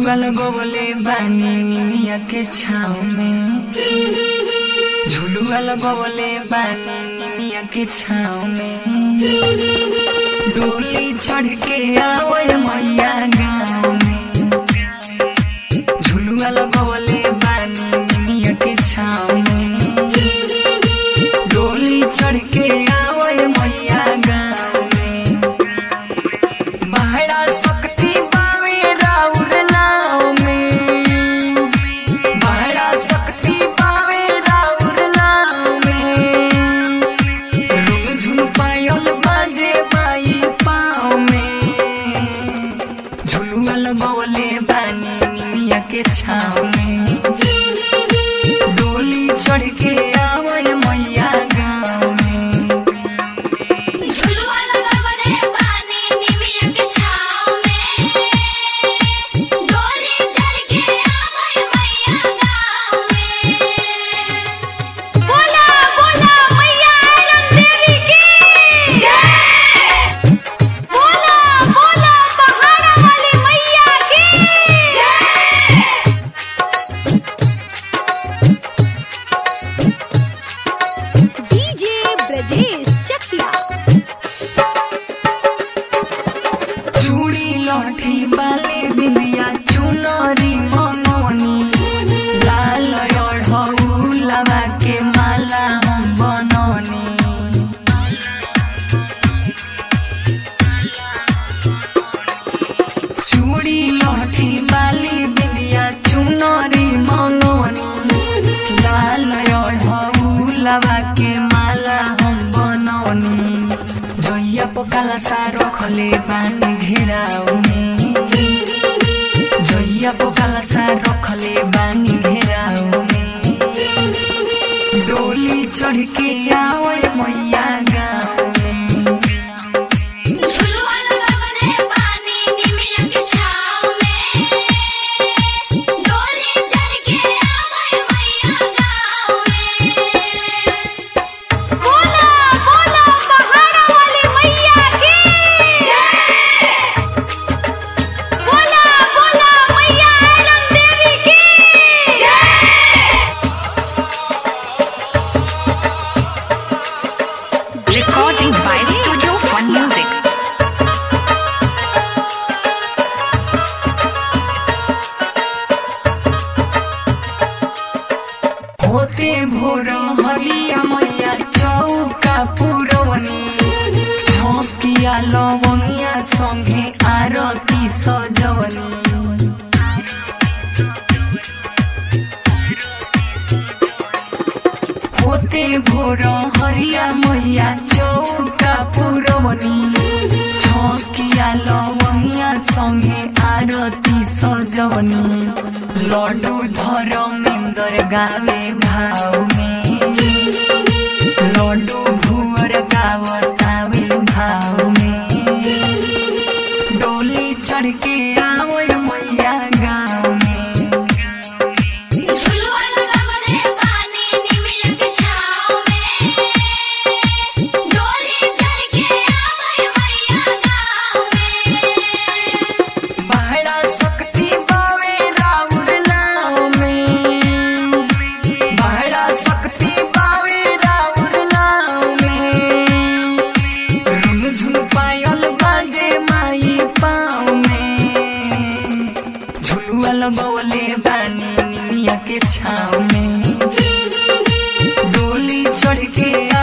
झुलुआ लगवले बानी निमिया के छाव में झुलुआ लगवले बानी निमिया के छाव में डोली चढ़ के आवे मैया गाँव में झुलुआ लगवले बानी निमिया के छाव में डोली चढ़ के आवे मैया गाँव में बहरा शक्ति पावे राउर नाव में बहरा शक्ति पावे राउर नाव में रुम झुम पायल बाजे बाई पाँव में झुलुआ लगवले बानी निमिया के छाव में डोली चढ़ के आवे मैया गाँव में झुलुआ लगवले बानी निमिया के छाव में डोली चढ़ के आवे मैया गाँव में बोला बोला मैया आनंद देवी की जय बोला बोला पहाड़ा वाली मैया की जय डीजे ब्रजेश चकिया चूड़ी लठी बाले बिंदिया चुनरी मनोनी लाल अढ़ौलवा के माला हम बनौनी चूड़ी लठी बाली बिंदिया चुनरी मनोनी लाल अढ़ौलवा के माला हम बनौनी जइया पकाला सा रखले बानी घेराउ में जइया पकाला सा रखले बानी घेराउ में डोली चढ़ के आवे मैया गाँव में झुलुआ लगवले बानी निमिया के छाव में डोली चढ़ के आवे मैया गाँव में बोला बोला पहाड़ा वाली मैया की जय बोला बोला मैया आनंद देवी की जय Recording by Studio Fun Music. होते भोर हरिया मैया चौका पुरवनी सौकिया लवंगिया संगे आरती सजवनी होते भोर हरिया मैया चौका पुरवनी छकिया लवंगिया संगे आरती सजवनी लड्डू धर्मेंद्र गावे भाव में लड्डू भुअर गावतावे भाव में डोली चढ़ के आवे मैया गाँव में झुलुआ लगवले बानी निमिया के छाव में डोली चढ़ के आवे मैया गाँव में बहरा शक्ति पावे राउर नाव में बहरा शक्ति पावे राउर नाव में रुम झुम पायल बाजे माई पाँव में झुलुआ लगवले बानी निमिया के छाव में डोली चढ़ के